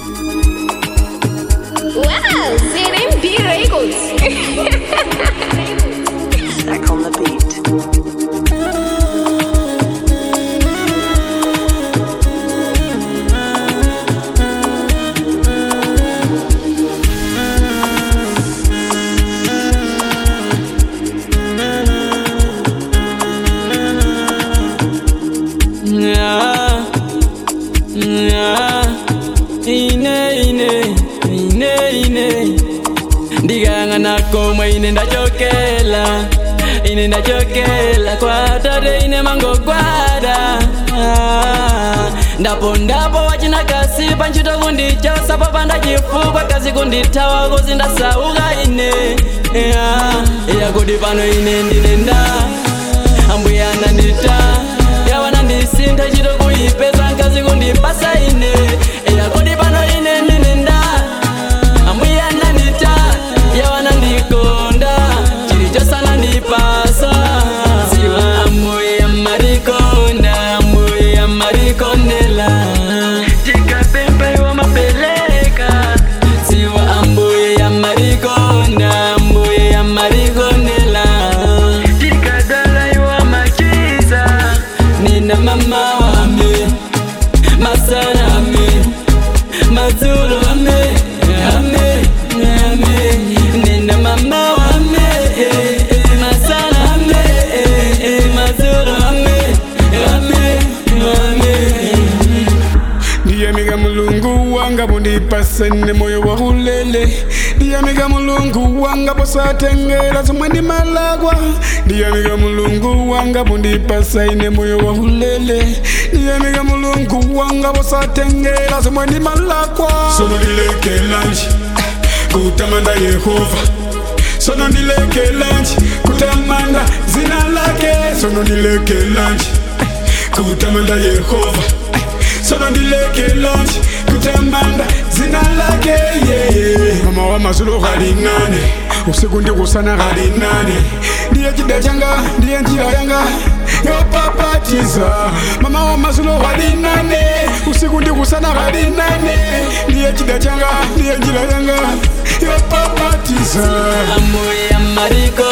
Wow, ZMB Records. Back on the beat. Yeah, yeah, ine ine ine ine ndigang'ana komwe ine ndachokela ine ndachokela kwatate ine mangogwada Ah, ndapo ndapo wachina kasi panchito kundichosa popanda chifukwa kazi kundithawa kozi ndasauka ine Yeah, yakudi pano ine ndinenda ambuya anandita yawana ndisintha chito kuyipeza nkazi kundipasa ine yakudi pano ine ndinenda ambuya anandita yawana ndikonda chilichosana ndipasa siwa ambuya marikonda ambuya marikondela tikapempewa mapeleka siwa ambuya marikonda ambuya marikondela tikadalaiwa machiza nina mama wame masana ame mazulu ame ame ame nina mama wame eh, eh, masana ame eh, eh, mazulu ame ame ame ndiyamiga mulungu wanga bundipasene moyo wa hulele ndiyamiga mulungu wanga posatengela zomwe ndi malagwa ndiyamiga mulungu wanga bundipasaine moyo wa hulele ndiyamiga mulungu wanga posatengela zomwe ndi malagwa sono ndilekelanji kutamanda yehova sono ndilekelanji kutamanda zina lake sono ndilekelanji kutamanda yehova sono ndilekelanji kutamanda zina lake yeah. mama wa mazulu ghalinane usiku ndikusana ghalinane ndiye chida changa ndiye njira yanga yopapatiza mama wa mazulu ghalinane usiku ndikusana ghalinane ndiye chida changa ndiye njira yanga yopapatiza ambuya mariko